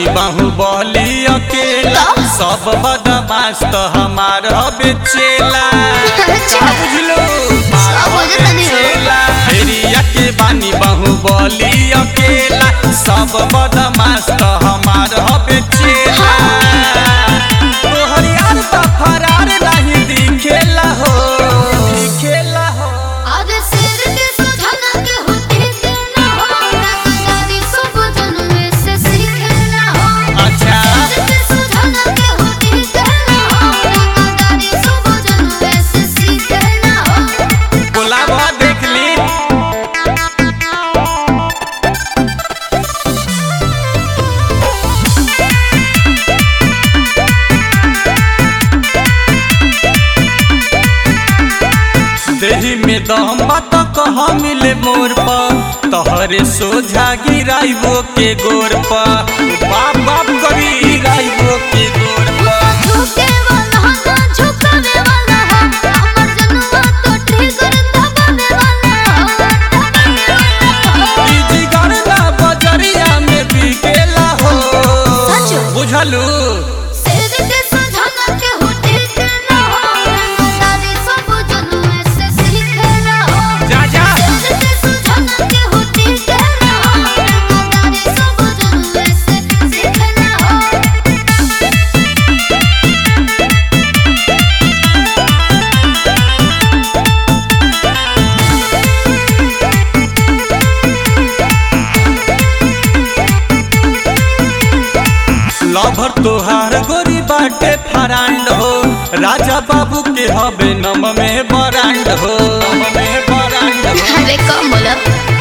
बानी बाहुबली अकेला सब बदमाश तो हमार हबे चेला अच्छा। का बुझलो सब हो जाता नहीं हो। चेला एरिया के बानी बाहुबली अकेला सब बदमाश तो हमार हबे चेला तोहर यार तो फरार नहीं दिखेला हो दिखेला हो आधे सिर के सुझाना के होते के ना हो रंगदारी सब जन्म से सीखेला हो अच्छा सिर के सुझाना के होते के ना हो रंगदारी सब जन्म से सीखेला हो गुलाबा देख ली देही में दम बात कह मिले मोर पर तहरे सोझा गिराइबो के गोर पर बाप बाप करी गिराइबो के गोर पर झुके वाला ना झुकावे वाला हो हमर जनुआ तो ठिकर दबावे वाला हो ई जिगर ना बजरिया में बिकेला हो सच? बुझलू सिर के सुझाना के होते के ना हो रंगदारी सब जन्म से सीखेला हो जा जा सिर के सुझाना के होते के ना हो रंगदारी सब जन्म से सीखेला हो लभर तोहार गोरी बाटे फरांड हो राजा बाबू के हबे नम में बरांड हो नम में बरांड हो अरे कम बोलो